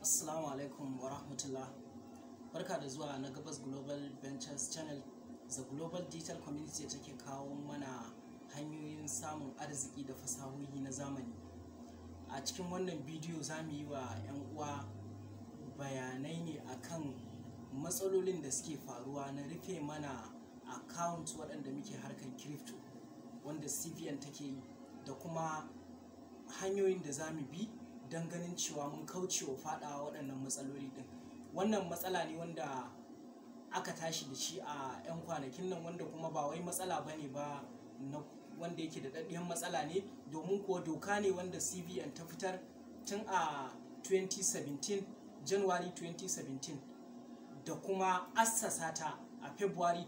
Assalamu alaikum wa rahmatullah. Barka da zuwa na Gabas Global Ventures Channel. The Global Digital Community take kawo mana hanyoyin samun arziki da fasahohi na zamani. A cikin wannan bidiyo za mu yi wa 'yan uwa bayanai ne akan matsalolin da suke faruwa na rufe mana account waɗanda muke harkar crypto wanda CBN take yi da kuma hanyoyin da za mu bi don ganin cewa mun kauce wa faɗawa waɗannan matsaloli ɗin wannan matsala ne wanda aka tashi da shi a 'yan kwanakin nan wanda kuma ba wai matsala ba ne ba na wanda yake da ɗaɗɗiyar matsala ne domin kuwa doka ne wanda cbn ta fitar tun a 2017 january 2017 da kuma assasa ta a february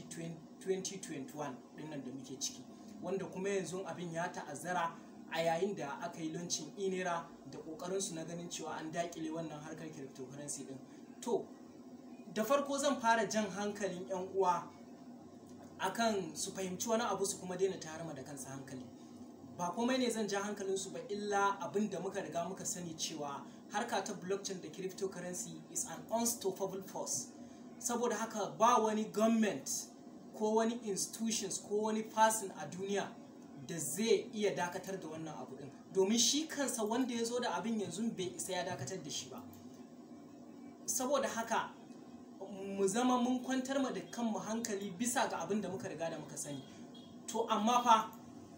2021 dinnan da muke ciki wanda kuma yanzu abin ya ta'azzara a yayin da aka yi lancin inera da kokarinsu na ganin cewa an dakile wannan harkar cryptocurrency din to da farko zan fara jan hankalin 'yan uwa akan su fahimci wani abu su kuma daina tarama da kansa hankali ba komai ne zan ja hankalinsu ba illa abin da muka riga muka sani cewa harka ta blockchain da cryptocurrency is an unstoppable force saboda haka ba wani government ko wani institutions ko wani person a duniya da zai iya dakatar da wannan abu din domin shi kansa wanda ya zo da abin yanzu bai isa ya dakatar da shi ba saboda haka mu zama mun kwantar ma da kanmu hankali bisa ga abin da muka riga da muka sani to amma fa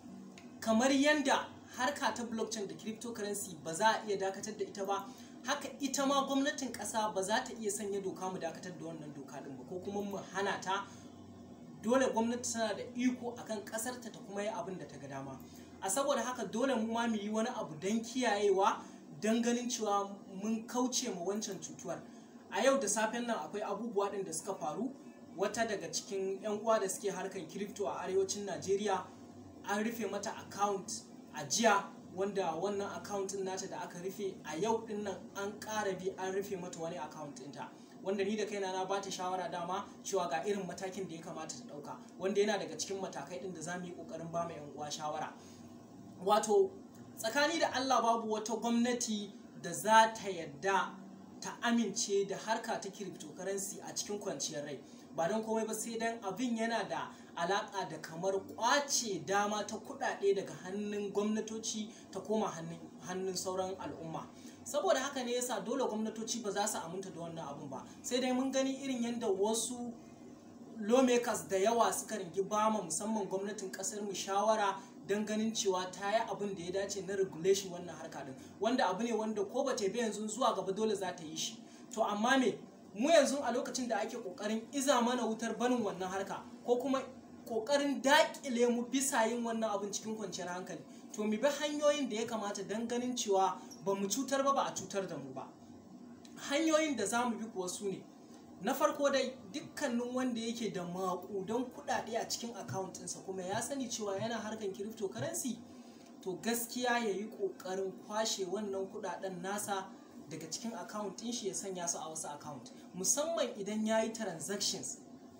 kamar yanda harka ta blockchain da cryptocurrency ba za a iya dakatar da ita ba haka ita ma gwamnatin ƙasa ba za ta iya sanya doka mu dakatar da wannan doka din ba ko kuma mu hana ta dole gwamnati tana da iko akan ƙasarta ta kuma yi abin da ta ga dama a saboda haka dole mu ma mu yi wani abu don kiyayewa don ganin cewa mun kauce ma wancan cutuwar a yau da safen nan akwai abubuwa ɗin da suka faru wata daga cikin 'yan uwa da suke harkar crypto a arewacin najeriya an rufe mata account a jiya wanda wannan account ɗin nata da aka rufe a yau ɗin nan an ƙara bi an rufe mata wani account ɗinta wanda ni da kaina na bata shawara dama cewa ga irin matakin da ya kamata ta ɗauka wanda yana daga cikin matakai ɗin da za mu yi ƙoƙarin ba mu 'yan uwa shawara wato tsakani da allah babu wata gwamnati da za ta yadda ta amince da harka ta cryptocurrency a cikin kwanciyar rai ba don komai ba sai dan abin yana da alaka da kamar kwace dama ta kudade daga hannun gwamnatoci ta koma hannun sauran al'umma saboda haka ne yasa dole gwamnatoci ba za su aminta da wannan abun ba sai dai mun gani irin yadda wasu lawmakers da yawa suka ringi bama musamman gwamnatin kasar mu shawara don ganin cewa ta yi abin da ya dace na regulation wannan harka din wanda abu ne wanda ko ba ta bi yanzu zuwa gaba dole za ta yi shi to amma me mu yanzu a lokacin da ake kokarin iza mana wutar barin wannan harka ko kuma kokarin dakile mu bisa yin wannan abin cikin kwanciyar hankali to mu bi hanyoyin da ya kamata don ganin cewa ba mu cutar ba ba a cutar da mu ba hanyoyin da za mu bi kuwa su ne na farko dai dukkanin wanda yake da maƙudan kuɗaɗe a cikin akauntinsa kuma ya sani cewa yana harkar cryptocurrency to gaskiya ya yi ƙoƙarin kwashe wannan kuɗaɗen nasa daga cikin akauntin shi ya sanya su a wasu account musamman idan ya yi transactions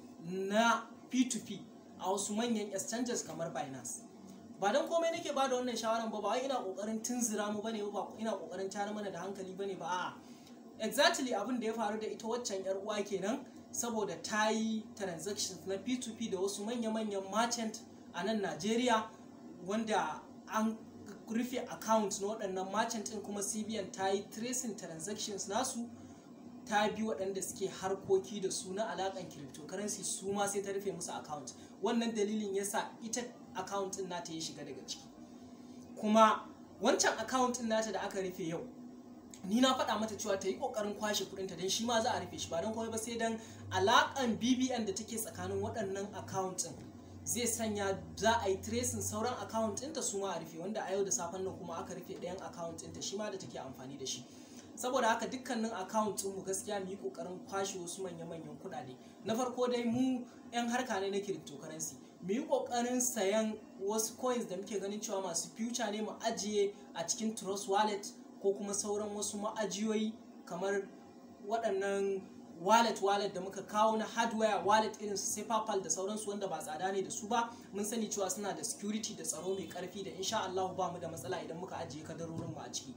na p2p a wasu manyan exchanges kamar binance ba don komai nake ba da wannan shawaran ba ba wai ina ƙoƙarin tunzura mu bane ba ina ƙoƙarin tare mana da hankali bane ba a'a exactly abin da ya faru da ita waccan yar uwa kenan saboda ta yi transactions na p2p da wasu manya-manyan merchant a nan najeriya wanda an rufe account na waɗannan merchant ɗin kuma cbn ta yi tracing transactions nasu ta bi waɗanda suke harkoki da su na alaƙan cryptocurrency su ma sai ta rufe musu account wannan dalilin yasa ita account ɗin nata ya shiga daga ciki kuma wancan account ɗin nata da aka rufe yau ni na faɗa mata cewa ta yi ƙoƙarin kwashe kuɗinta don shi ma za a rufe shi ba don komai ba sai don alaƙan bbn da take tsakanin waɗannan akawuntin zai sanya za a yi tracing sauran account ɗinta su ma a rufe wanda a yau da safen nan kuma aka rufe ɗayan account ɗinta shi ma da take amfani da shi saboda haka dukkanin account mu gaskiya mu yi ƙoƙarin kwashe wasu manya-manyan kuɗaɗe na farko dai mu 'yan harka ne na cryptocurrency mu yi ƙoƙarin sayan wasu coins da muke ganin cewa masu future ne mu ajiye a cikin trust wallet ko kuma sauran wasu ma'ajiyoyi kamar waɗannan wallet wallet da muka kawo na hardware wallet irin su sai PayPal da sauransu wanda ba tsada ne da su ba mun sani cewa suna da security da tsaro mai karfi da insha Allah ba mu da matsala idan muka ajiye kadarorin mu a ciki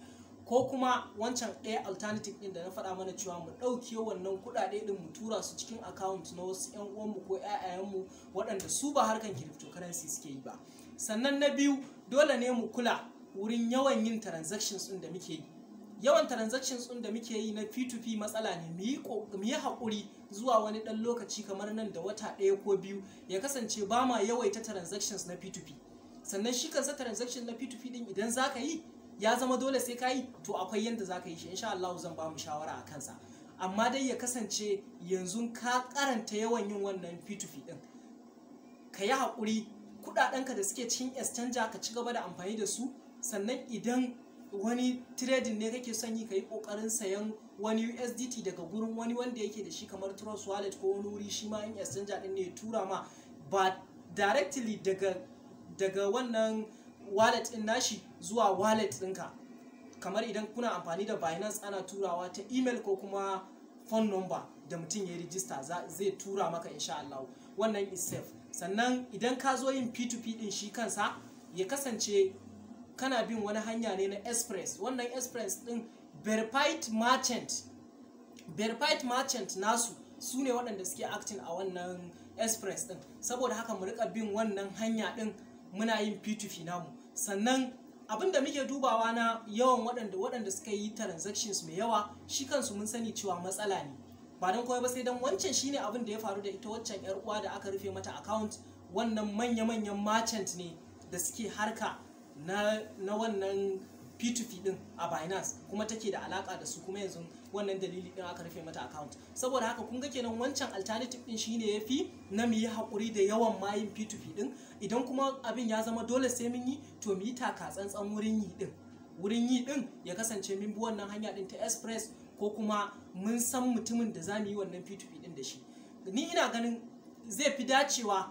ko kuma wancan ɗaya alternative ɗin da na faɗa mana cewa mu ɗauke wannan kuɗaɗe ɗin mu tura su cikin account na wasu 'yan uwanmu ko 'ya'yayenmu waɗanda su ba harkan cryptocurrency suke yi ba sannan na biyu dole ne mu kula wurin yawan yin transactions ɗin da muke yi yawan transactions ɗin da muke yi na p2p matsala ne mu yi haƙuri zuwa wani ɗan lokaci kamar nan da wata ɗaya ko biyu ya kasance ba ma yawaita transactions na p2p sannan shi kansa transaction na p2p ɗin idan za ka yi ya zama dole sai ka yi to akwai yadda za ka yi shi insha Allah zan ba mu shawara a kansa amma dai ya kasance yanzu ka karanta yawan yin wannan p2p ɗin ka yi haƙuri kuɗaɗenka da suke cikin exchanger ka ci gaba da amfani da su sannan idan wani trading ne kake son yi ka yi kokarin sayan wani USDT daga gurin wani wanda yake da shi kamar Trust Wallet ko wani wuri shi ma in exchanger din ne ya tura ma ba directly daga daga wannan wallet din nashi zuwa wallet ɗinka kamar idan kuna amfani da Binance ana turawa ta email ko kuma phone number da mutum ya rijista zai tura maka insha Allah wannan is safe sannan idan ka zo yin P2P din shi kansa ya kasance kana bin wani hanya ne na express wannan express din verified merchant verified merchant nasu su ne waɗanda suke acting a wannan express din saboda haka mu rika bin wannan hanya din muna yin p2p namu sannan abin da muke dubawa na yawan waɗanda waɗanda suka yi transactions mai yawa shi kansu mun sani cewa matsala ne ba don kawai ba sai don wancan shine abin da ya faru da ita waccan yar uwa da aka rufe mata account wannan manya-manyan merchant ne da suke harka na, na wannan p2p din a binance kuma take da alaka da su kuma yanzu wannan dalili din aka rufe mata account saboda haka kun ga kenan wancan alternative din shine yafi na mu yi hakuri da yawan mayin p2p din idan kuma abin ya zama dole sai mun yi to mu yi taka tsantsan wurin yi din wurin yi din ya kasance mun bi wannan hanya din ta express ko kuma mun san mutumin da za mu yi wannan p2p din da shi ni ina ganin zai fi dacewa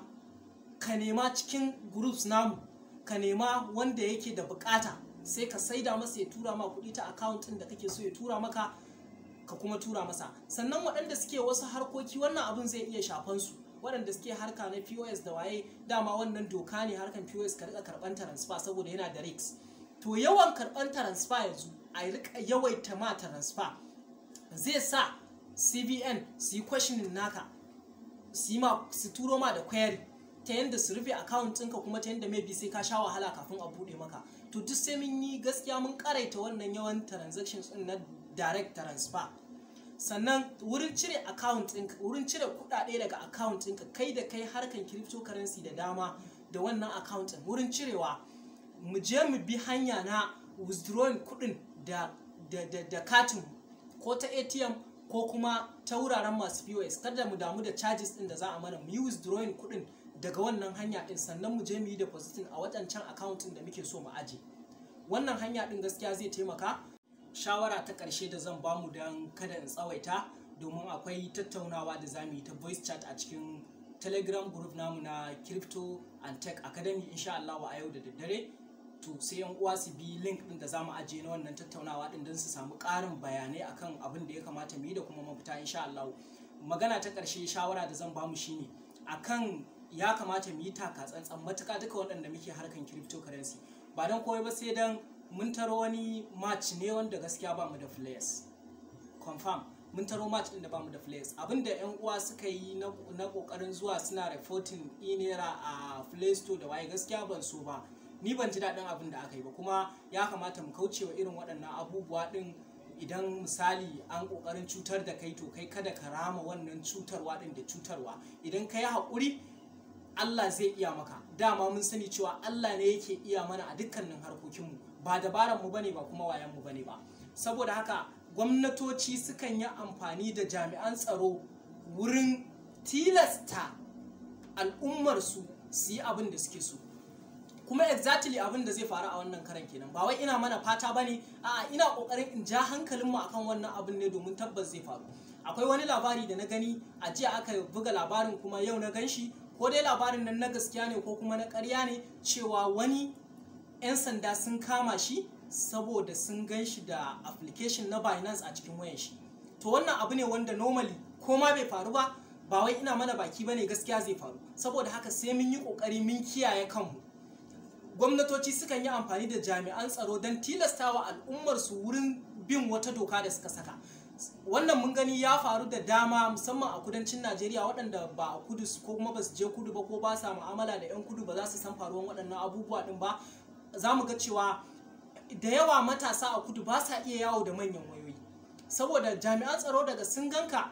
ka nema cikin groups namu ka nema wanda yake da bukata sai ka saida masa ya tura ma kuɗi ta account ɗin da kake so ya tura maka ka kuma tura masa sannan waɗanda suke wasu harkoki wannan abin zai iya shafan su waɗanda suke harka na POS da waye dama wannan doka ne harkan POS ka rika karɓan transfer saboda yana da risk to yawan karɓan transfer yanzu a rika yawaita ma transfer zai sa CBN su yi questioning naka su turo ma da query ta yadda su rufe account ɗinka kuma ta yadda maybe sai ka sha wahala kafin a buɗe maka to duk sai mun yi gaskiya mun karaita wannan yawan transactions ɗin na direct transfer sannan wurin cire account ɗinka wurin cire kuɗaɗe daga account ɗinka kai da kai harkan cryptocurrency da dama da wannan account ɗin wurin cirewa mu je mu bi hanya na withdrawing kuɗin da da da, da katin ko ta ATM ko kuma ta wuraren masu POS kada mu damu da charges ɗin da za a mana mu yi withdrawing kuɗin daga wannan hanya din sannan mu je mu yi depositing a wadancan accountin da muke so mu aje wannan hanya din gaskiya zai taimaka shawara ta ƙarshe da zan bamu don kada in tsawaita domin akwai tattaunawa da zamu yi ta voice chat a cikin telegram group namu na crypto and tech academy insha Allah a yau da daddare to sai yan uwa su bi link din da zamu aje na wannan tattaunawa din don su samu ƙarin bayanai akan abin da ya kamata mu yi da kuma mafita insha Allah magana ta ƙarshe shawara da zan bamu shine akan ya kamata mu yi taka tsantsan matuka duka waɗanda muke harkan cryptocurrency ba don kawai ba sai don mun taro wani match ne wanda gaskiya ba mu da players confirm mun taro match din da ba mu da players abinda yan uwa suka yi na kokarin zuwa suna reporting inera a play store da waye gaskiya ban so ba ni ban ji daɗin abin da aka yi ba kuma ya kamata mu kauce wa irin waɗannan abubuwa ɗin idan misali an kokarin cutar da kai to kai kada ka rama wannan cutarwa ɗin da cutarwa idan ka yi haƙuri Allah zai iya maka dama mun sani cewa Allah ne yake iya mana a dukkanin harkokinmu ba dabaran mu bane ba kuma wayan mu bane ba saboda haka gwamnatoci sukan yi amfani da jami'an tsaro wurin tilasta al'ummar su su yi abin da suke so kuma exactly abin da zai faru a wannan karan kenan ba wai ina mana fata bane a'a ina kokarin in ja hankalin mu akan wannan abin ne domin tabbas zai faru akwai wani labari da na gani a jiya aka buga labarin kuma yau na ganshi ko dai labarin nan na gaskiya ne ko kuma na ƙarya ne cewa wani 'yan sanda sun kama shi saboda sun gan shi da application na Binance a cikin wayan shi to wannan abu ne wanda normally ko ma bai faru ba ba wai ina mana baki bane gaskiya zai faru saboda haka sai mun yi kokari mun kiyaye kanmu gwamnatoci sukan yi amfani da jami'an tsaro don tilastawa al'ummar su wurin bin wata doka da suka saka wannan mun gani ya faru da dama musamman a kudancin najeriya waɗanda ba a kudu ko kuma ba su je kudu ba ko ba sa mu'amala da 'yan kudu ba za su san faruwan waɗannan abubuwa ɗin ba za mu ga cewa da yawa matasa a kudu ba sa iya yawo da manyan wayoyi saboda jami'an tsaro daga sun ganka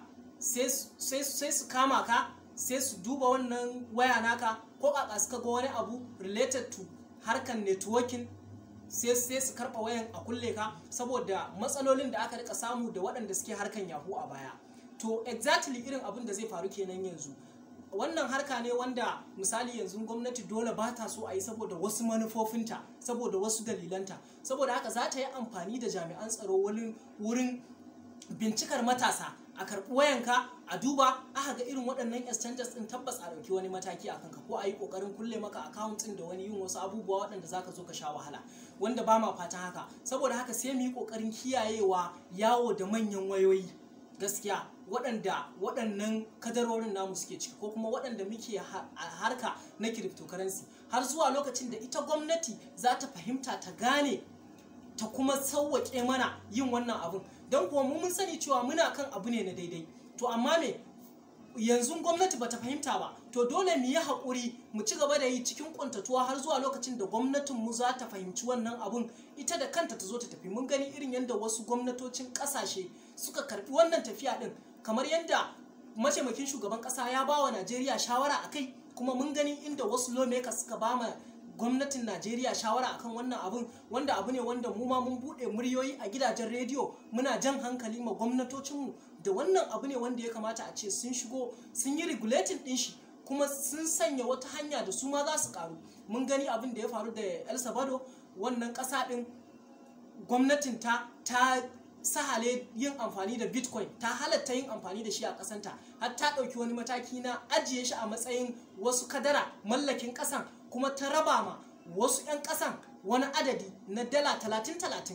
sai su kama ka sai su duba wannan waya naka ko kaka suka ga wani abu related to harkan networking sai sai su karba wayan a kulle ka saboda matsalolin da aka rika samu da waɗanda suke harkan yahoo a baya to exactly irin abin da zai faru kenan yanzu wannan harka ne wanda misali yanzu gwamnati dole ba ta so a yi saboda wasu manufofinta saboda wasu dalilanta saboda haka za ta yi amfani da jami'an tsaro wurin bincikar matasa a karɓi wayanka a duba aka ga irin waɗannan exchanges ɗin tabbas a ɗauki wani mataki a kanka ko a yi ƙoƙarin kulle maka account ɗin da wani yin wasu abubuwa waɗanda za ka zo ka sha wahala wanda ba ma fatan haka saboda haka sai mu yi ƙoƙarin kiyayewa yawo da manyan wayoyi gaskiya waɗanda waɗannan kadarorin namu suke ciki ko kuma waɗanda muke harka na cryptocurrency har zuwa lokacin da ita gwamnati za ta fahimta ta gane ta kuma sauwaƙe mana yin wannan abun don kuwa mu mun sani cewa muna kan abu ne na daidai to amma me yanzu gwamnati bata fahimta ba to dole mu yi haƙuri mu ci gaba da yi cikin ƙuntatuwa har zuwa lokacin da gwamnatin mu za ta fahimci wannan abun ita da kanta ta zo ta tafi mun gani irin yadda wasu gwamnatocin ƙasashe suka karɓi wannan tafiya ɗin kamar yadda mataimakin shugaban ƙasa ya ba wa najeriya shawara a kai kuma mun gani inda wasu lawmakers suka ba ma gwamnatin najeriya shawara akan wannan abun wanda abu ne wanda mu ma mun buɗe muryoyi a gidajen rediyo muna jan hankali ma gwamnatocinmu da wannan abu ne wanda ya kamata a ce sun shigo sun yi regulating ɗin shi kuma sun sanya wata hanya da su ma za su karu mun gani abin da ya faru da el salvador wannan ƙasa ɗin gwamnatin ta ta sahale yin amfani da bitcoin ta halatta yin amfani da shi a kasanta har ta ɗauki wani mataki na ajiye shi a matsayin wasu kadara mallakin ƙasan kuma ta raba ma wasu 'yan ƙasan wani adadi na dala talatin talatin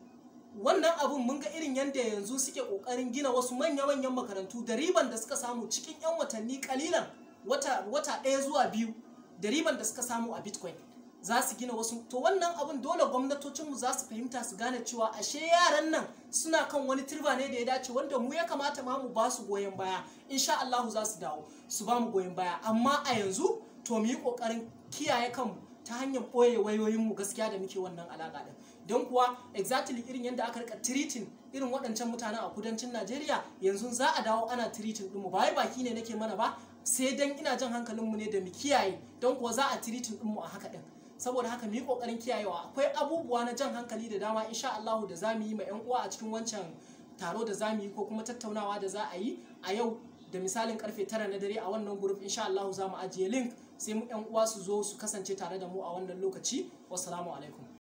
wannan abun mun ga irin yadda yanzu suke ƙoƙarin gina wasu manya-manyan makarantu da riban da suka samu cikin 'yan watanni kalilan wata ɗaya zuwa biyu da riban da suka samu a bitcoin za su gina wasu to wannan abun dole gwamnatocinmu za su fahimta su gane cewa ashe yaran nan suna kan wani turba ne da ya dace wanda mu ya kamata ma mu ba su goyon baya insha Allahu za su dawo su ba mu goyon baya amma a yanzu to mu yi kokarin kiyaye kanmu ta hanyar ɓoye wayoyinmu gaskiya da muke wannan alaƙa din don kuwa exactly irin yadda aka rika treating irin waɗancan mutanen a kudancin Najeriya yanzu za a dawo ana treating ɗinmu ba wai baki ne nake mana ba sai dan ina jan hankalinmu ne da mu kiyaye don kuwa za a treating ɗinmu a haka ɗin saboda haka mu yi kokarin kiyayewa akwai abubuwa na jan hankali da dama insha Allah da zamu yi ma yan uwa a cikin wancan taro da zamu yi ko kuma tattaunawa da za a yi a yau da misalin karfe tara na dare a wannan group insha Allah za mu ajiye link sai mu yan uwa su zo su kasance tare da mu a wannan lokaci wassalamu alaikum